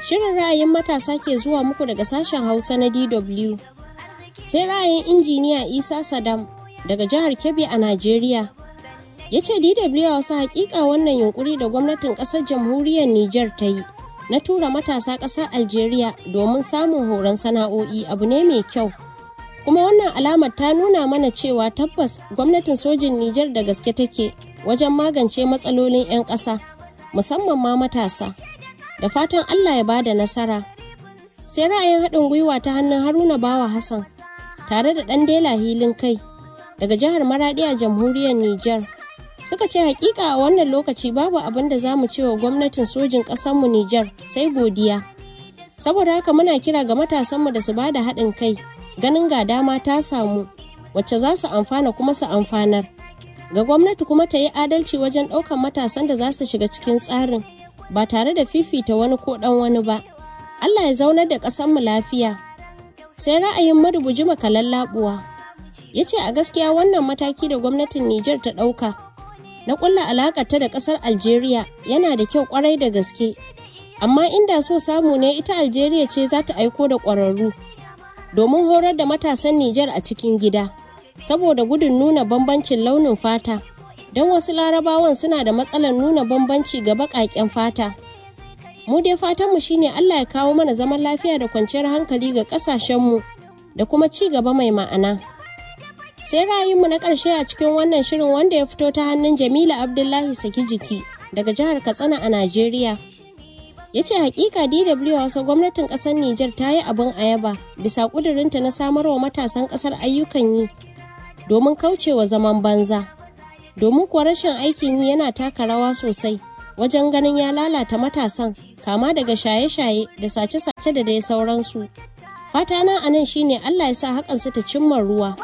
Shirin ra'ayin matasa ke zuwa muku daga sashen Hausa na DW. Sai ra'ayin injiniya Isa Sadam daga jihar Kebbi a Najeriya. Ya ce DW wasu hakika wannan yunkuri da gwamnatin ƙasar jamhuriyar Nijar ta yi na tura matasa ƙasar Algeria domin samun horon sana'o'i abu ne mai kyau. Kuma wannan alamar ta nuna mana cewa tabbas gwamnatin sojin Nijar da gaske take wajen magance matsalolin 'yan ƙasa, musamman ma matasa. Da fatan Allah ya bada nasara. Sai ra'ayin haɗin gwiwa ta hannun Haruna Bawa Hassan tare da ɗan Dela Hilin Kai daga jihar Maradi a jamhuriyar Nijar. Suka ce hakika a wannan lokaci babu abin da za mu ce wa gwamnatin sojin ƙasarmu Nijar sai godiya. Saboda haka muna kira ga matasanmu da su bada haɗin kai ganin ga dama ta samu wacce za su amfana kuma su amfanar. Ga gwamnati kuma ta yi adalci wajen ɗaukan matasan da za su shiga cikin tsarin ba tare da fifita wani ko ɗan wani ba. Allah ya zaunar da ƙasarmu lafiya. Sai ra'ayin marubuji makalan labuwa. Ya ce a gaskiya wannan mataki da gwamnatin Nijar ta ɗauka na ƙulla alaƙarta da ƙasar Algeria yana da kyau ƙwarai da gaske. Amma inda so samu ne ita Algeria ce za ta aiko da ƙwararru domin horar da matasan Nijar a cikin gida. Saboda gudun nuna bambancin launin fata, don wasu larabawan suna da matsalar nuna bambanci ga baƙaƙen fata. Mu dai fatanmu shine Allah ya kawo mana zaman lafiya da kwanciyar hankali ga ƙasashenmu da kuma ci gaba mai ma'ana. sai ra'ayinmu na ƙarshe a cikin wannan shirin wanda ya fito ta hannun jamila abdullahi saki jiki daga jihar katsina a najeriya ya ce hakika dw wasu gwamnatin ƙasar niger ta yi abin ayaba bisa ƙudurinta na samarwa matasan ƙasar ayyukan yi domin kaucewa zaman banza domin kuwa rashin aikin yi yana taka rawa sosai wajen ganin ya lalata matasan kama daga shaye-shaye da sace-sace da dai sauransu fata na anan shine allah ya sa hakan su ta cimma ruwa